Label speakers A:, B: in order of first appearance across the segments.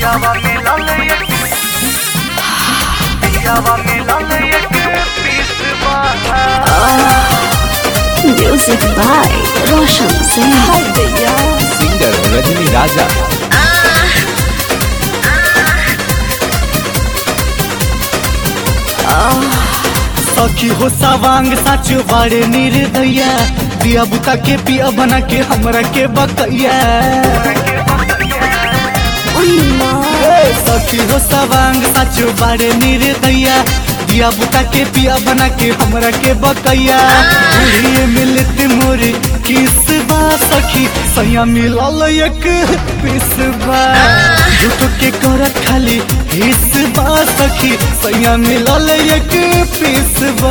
A: पियावा मिलल एक पियावा मिलल एक पीस बाधा
B: Music by Roshan Singh.
C: Singer Rajni Raja
D: सखी हो सवांग साच बाड़े निर्दया दिया बुता के पिया बना के हमरा के बकैया ए, सखी हो सवांग साच बाड़े निर्दया दिया बुता के पिया बना के हमरा के बकैया बुढ़िए मिलत मोरे किस बा सखी सैया मिलल एक पिस बा झूठ के करत खाली हिस बा सखी सैया मिलल एक पिस बा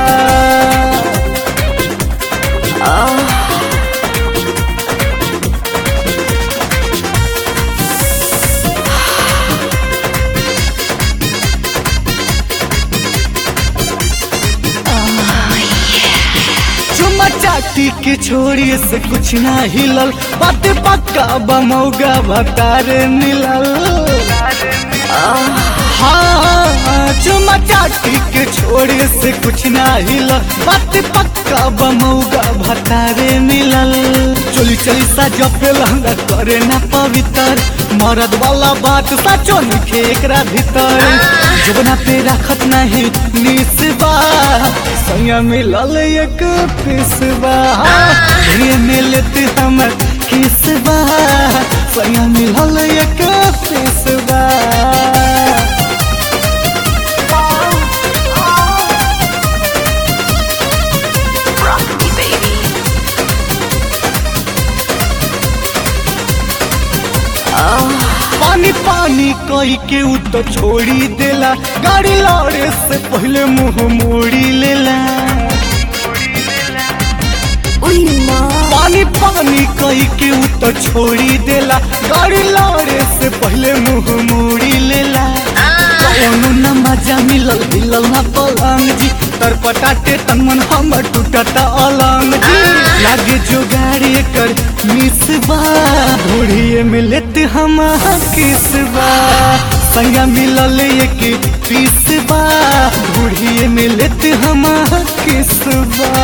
D: चुमा चाटी के छोड़ी से कुछ ना हिलल बात पक्का बमौगा भतार मिलल हाँ चुमा चाटी के छोड़ी से कुछ ना हिलल बात पक्का बमौगा भतार मिलल चोली चली सा जपे लहंगा करे ना पवित्र मरद वाला बात साचो निखे एकरा भीतर जबना पे रखत नहीं निसबा सैया मिलल एक पिसबा ये मिलत हमर किसबा सैया मिलल एक पिसबा
B: Rock me, baby.
D: पानी पानी कही के उ तो छोड़ी देला गाड़ी लौड़े से पहले मुंह मोड़ी लेला पानी पानी कही के उ तो छोड़ी देला गाड़ी लौड़े से पहले मुंह मोड़ी लेला कौनो न मजा मिलल मिलल ना पलंग जी तर पटाटे तन मन हमर टूटता अलंग जी लागे जो गाड़ी कर मिसबा घोड़िए मिलत हम किसबा संगा मिलल एक पीसबा घोड़िए मिलत हम किसबा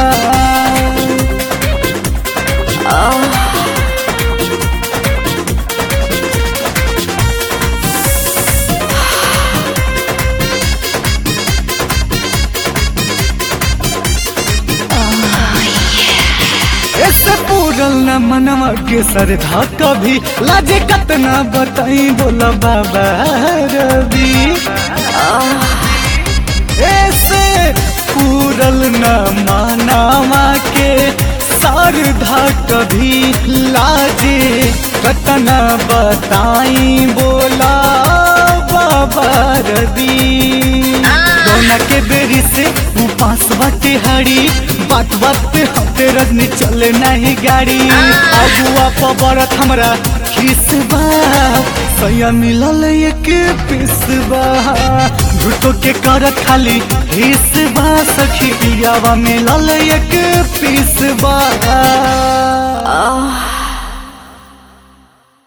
D: ऐसे पूरल न मनवा के सरधा कभी लाजे कतना बताई बोला बाबा रवि ऐसे पूरल न मनवा के सरधा कभी लाजे कतना बताई बोला बाबा रवि दोना के बेरी से उपास बाटे हरी बात बात पे हते रजनी चले नहीं गाड़ी अगुआ पबरत हमरा खिसबा सैया मिलल एक पिसबा झूठो के करत खाली हिसबा सखी पियावा मिलल एक पिसबा